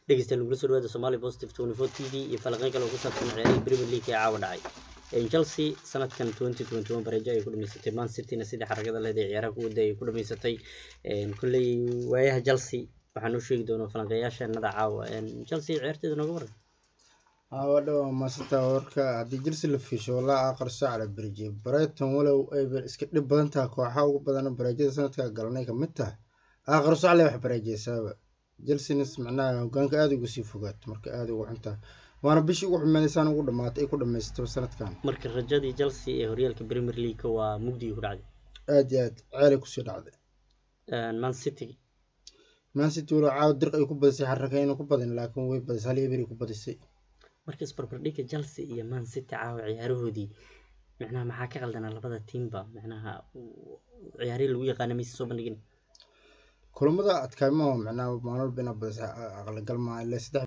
dhegeystayaal nagula soo dhawaada Somali Positive 24 TV iyo falanqeyn kale oo ku saabsan ciyaarihii Premier League ee caawa dhacay Chelsea sanadkan 2021 bareejo ay ku dhameysatay Man City-na sidii xaragada leh ee ciyaaraha ku waday ay ku dhameysatay kulley waayaha Chelsea waxaan u sheegi doonaa falanqeeyaasheenada caawa Chelsea ciyaarteeda nooga waran wadho maasanta warka haddii Chelsea la fiisho walaa aqar saac la berjiyay Brighton walow ay iska dhib badan tahay kooxaha ugu badan bareejada sanadka galanay ka mid tahay aqar saac la wax bareejaysaaba Chelsea macnaha hogaanka aad ugu sii fogaato marka aad ugu xuntaa waana bishii ugu xumeedaysaan ugu dhamaatay ay ku dhamaysatay sanadkan marka rajadii Chelsea ee horyaalka Premier League waa mugdi ku dhacday aad iyo aad ceelay kusii dhacday Man City Man City walow caawa dirq ay ku badisay xarakayna ku badin laakiin way badisay hal iyo beri ku badisay marka isbarbardhigga Chelsea iyo Man City caawa ciyaarahoodii macnaha maxaa ka qaldanaa labada tiimba macnaha ciyaarihii lagu yaqaana maysa soo bandhigin kulamada adkaymaha macnaha maalin walba inaa badisay aqlagal maaha ilaa saddex